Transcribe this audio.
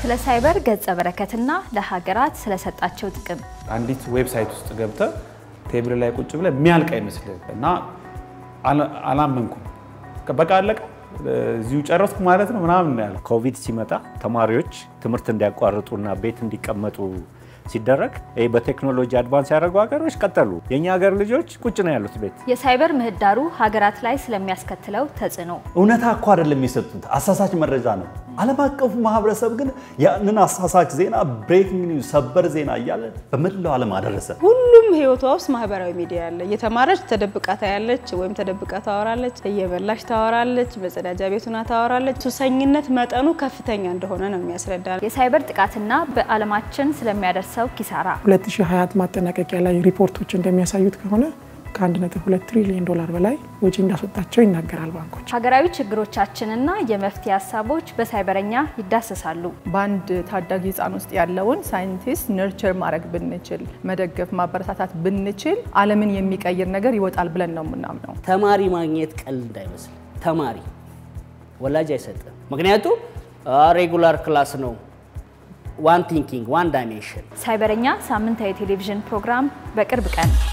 ስለ ሳይበር ገጸ በረከትና ለሀገራት ስለሰጣቸው ጥቅም አንዲት ዌብሳይት ውስጥ ገብተ ቴብል ላይ ቁጭ ብለ የሚያልቅ አይመስልህ እና አላመንኩም። በቃ አለቀ እዚሁ ጨረስኩ ማለት ነው ምናምን ያለ ኮቪድ ሲመጣ ተማሪዎች ትምህርት እንዲያቋርጡና ቤት እንዲቀመጡ ሲደረግ ይህ በቴክኖሎጂ አድቫንስ ያደረጉ ሀገሮች ቀጠሉ። የእኛ ሀገር ልጆች ቁጭ ነው ያሉት ቤት። የሳይበር ምህዳሩ ሀገራት ላይ ስለሚያስከትለው ተጽዕኖ እውነታ እኮ አይደለም የሚሰጡት፣ አሳሳች መረጃ ነው። ዓለም አቀፉ ማህበረሰብ ግን ያንን አሳሳች ዜና ብሬኪንግ ኒውስ፣ ሰበር ዜና እያለ በመላው ዓለም አደረሰ። ሁሉም ህይወቷ ውስጥ ማህበራዊ ሚዲያ አለ። እየተማረች ተደብቃ ታያለች፣ ወይም ተደብቃ ታወራለች፣ እየበላች ታወራለች፣ መጸዳጃ ቤቱና ታወራለች። ሱሰኝነት መጠኑ ከፍተኛ እንደሆነ ነው የሚያስረዳ። የሳይበር ጥቃትና በዓለማችን ስለሚያደርሰው ኪሳራ 2020 ማጠናቀቂያ ላይ ሪፖርቶች እንደሚያሳዩት ከሆነ ከ1.2 ትሪሊዮን ዶላር በላይ ወጪ እንዳስወጣቸው ይናገራል ባንኮች። ሀገራዊ ችግሮቻችንና የመፍትሄ ሀሳቦች በሳይበረኛ ይዳሰሳሉ። በአንድ ታዳጊ ህፃን ውስጥ ያለውን ሳይንቲስት ነርቸር ማድረግ ብንችል፣ መደገፍ፣ ማበረታታት ብንችል ዓለምን የሚቀይር ነገር ይወጣል ብለን ነው የምናምነው። ተማሪ ማግኘት ቀልድ እንዳይመስል። ተማሪ ወላጅ አይሰጥም። ምክንያቱም ሬጉላር ክላስ ነው። ዋን ቲንኪንግ ዋን ዳይሜንሽን ሳይበረኛ ሳምንታዊ ቴሌቪዥን ፕሮግራም በቅርብ ቀን